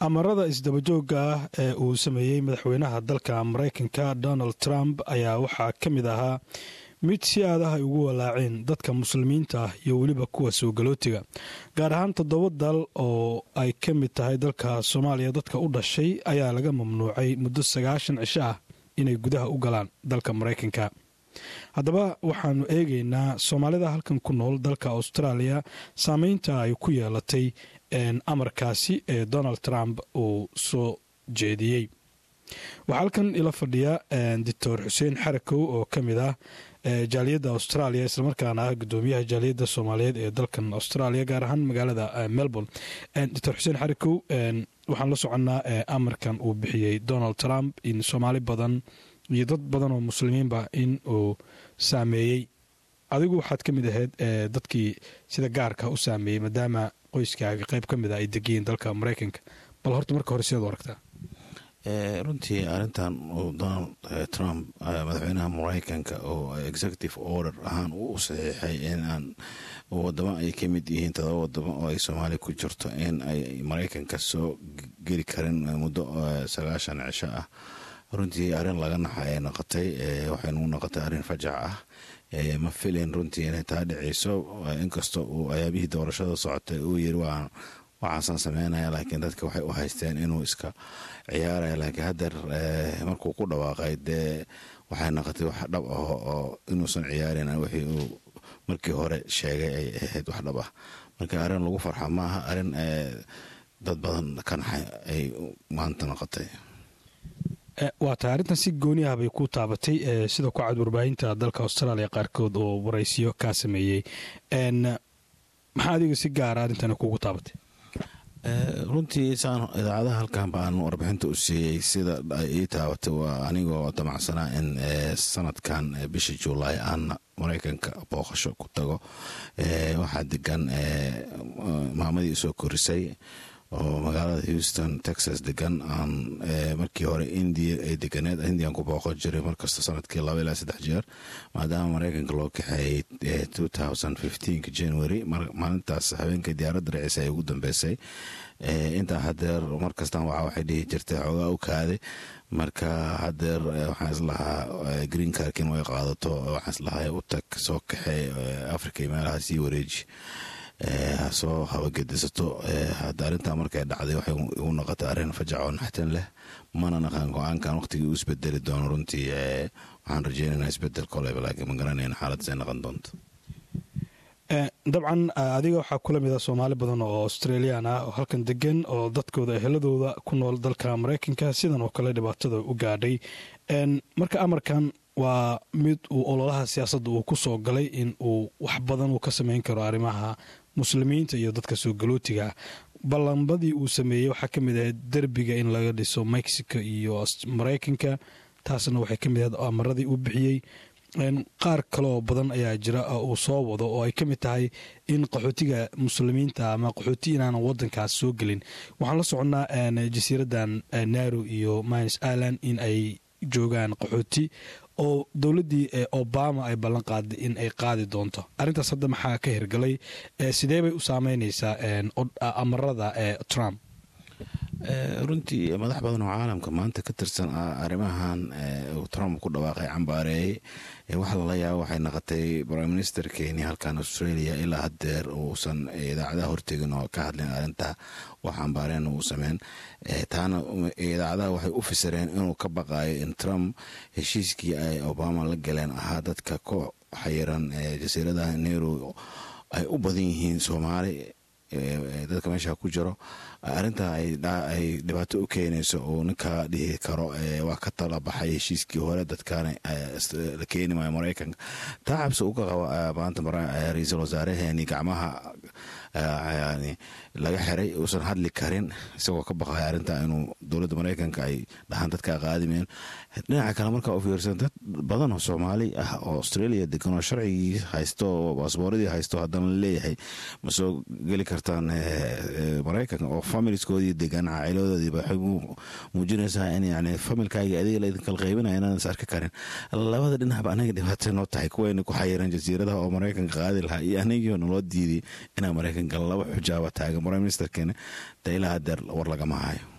amarada isdabajooga ah ee uu sameeyey madaxweynaha dalka maraykanka donald trump ayaa waxaa ka mid ahaa mid si aadaha ay ugu walaaceen dadka muslimiinta ah iyo weliba kuwa soo galootiga gaar ahaan toddoba dal oo ay ka mid tahay dalka soomaaliya dadka u dhashay ayaa laga mamnuucay muddo sagaashan cisho ah inay gudaha u galaan dalka maraykanka haddaba waxaanu eegaynaa soomaalida halkan ku nool dalka austraaliya saameynta ay ku yeelatay amarkaasi ee donald trump uu soo jeediyey waxaa halkan ila fadhiya doctor xuseen xarakow oo ka mid ah jaaliyadda australia islamarkaana ah gudoomiyaha jaaliyadda soomaaliyeed ee dalkan australia gaar ahaan magaalada melbourne doctor xuseen xarakow waxaan la soconnaa amarkan uu bixiyey donald trump in soomaali badan iyo dad badan oo muslimiinba in uu saameeyey adigu waxaad ka mid ahayd dadkii sida gaarka u saameeyey maadaama qoyskaaga qayb ka mid a ay degiyiin dalka maraykanka bal horta marka hore sidaad u aragtaa runtii arintan uu donald trump madaxweynaha maraykanka oo executive order ahaan u saxiixay inaan wadamo ay ka mid yihiin todoba wadamo oo ay soomaaliya ku jirto in ay maraykanka soo geli karin muddo sagaashan cisho ah runtii arrin laga naxa ay noqotay waxaynu noqotay arrin fajac ah ma filayn runtii inay taa dhiceyso inkastoo uu ayaabihii doorashada socotay uu yiri waa waxaasaan sameynaya laakiin dadka waxay u haysteen inuu iska ciyaaraya laakiin hadeer markuu ku dhawaaqay dee waxay noqotay wax dhab ah oo inuusan ciyaarin wixii uu markii hore sheegay ay ahayd wax dhab ah marka arrin lagu farxa ma aha arrin dad badan ka naxay ay maanta noqotay waa tahay arrintan si gooni ah bay ku taabatay sida ku cad warbaahinta dalka austraaliya qaarkood oo waraysiyo kaa sameeyey maxaa adiga si gaara arrintan kugu taabatay runtii saan idaacadaha halkan baan warbixinta u siiyey sida ay ii taabatay waa anigoo damacsanaa in sanadkan bisha juulaay aan maraykanka booqasho ku tago waxaa degan maamadii isoo korisay oo magaalada houston texas degan aan markii hore india ay deganeed indian ku booqon jiray markasta sanadkii laba ilaa saddex jeer maadaama maraykanka loo kaxeeyey two thousand fifteenka january maalintaas habeenkai diyaaradda raciisa ay ugu dambeysay intaa hadeer markastan waxa waxay dhihi jirtay xoogaa u kaaday marka hadeer waxaan islahaa green carkin way qaadato waxaan islahaa u tag soo kaxee africa iyo meelaha sii wareeji soo habagedisato hadda arrintaa markay dhacday waxay u noqotay arrin fajac oo naxtin leh mana naqaan go-aankan waqtigii uu isbedeli doono runtii waxaan rajeynayna isbedel koleba laakiin ma garanayna xaaladasay noqon doonto dabcan adiga waxaa kula mida soomaali badan oo australian ah oo halkan degan oo dadkooda eheladooda ku nool dalka maraykanka sidan oo kale dhibaatada u gaadhay marka amarkan waa mid uu ololaha siyaasadda uu ku soo galay in uu wax badan uu ka samayn karo arrimaha muslimiinta iyo dadka soo galootiga ah ballanbadii uu sameeyey waxaa ka mid ahayd derbiga in laga dhiso mexico iyo maraykanka taasna waxay ka mid ahayd amaradii uu bixiyey qaar kale oo badan ayaa jira uu soo wado oo ay ka mid tahay in qaxootiga muslimiinta ama qaxooti inaanan wadankaas soo gelin waxaan la soconnaa jasiiradan naro iyo mines island in ay joogaan qaxooti oo dowladdii obama ay ballan qaaday in ay qaadi doonto arrintaas hadda maxaa ka hirgalay sidee bay u saameyneysaa amarada trump runtii madax badan oo caalamka maanta ka tirsan arrimahan uu trump ku dhawaaqay cambaareeyey waxa lala yaaba waxay noqotay prime minister kenya halkan australia ilaa hadeer uusan idaacadaha hortegin oo ka hadlin arrinta wax cambaareen uu sameyn taana idaacadaha waxay u fasireen inuu ka baqayo in trump heshiiskii ay obama la galeen ahaa dadka ku xayiran jasiiradaha nero ay u badan yihiin soomaali dadka meesha ku jiro arrinta ay dhibaato u keenayso uu ninka dhihi karo waa ka tala baxay heshiiskii hore dadkaana la keeni maayo maraykanka taa cabsi uga qaba maanta ra-iisul wasaaraheeni gacmaha laga xiray uusan hadli karin isagoo ka baqaya arrinta inuu dowladda maraykanka ay dhahaan dadka qaadimeen dhinaca kale markaa u fiirsan dad badan oo soomaali ah oo australia degan oo sharcigii haysto oo baasbooradii haysto haddana laleeyahay ma soo geli kartaan maraykanka oo familiskoodii degan caaciladoodiiba waxay muujinaysaa in yani familkaaga adiga laidinkala qaybinaya inaan is arki karin labada dhinacba anaga dhibaata noo tahay kuwayna ku xayiran jasiiradaha oo maraykanka qaadi lahaa iyo anigii naloo diiday inaa maraykanka laba xujaaba taagan prime ministerkeena de ilaa hadeer war lagama hayo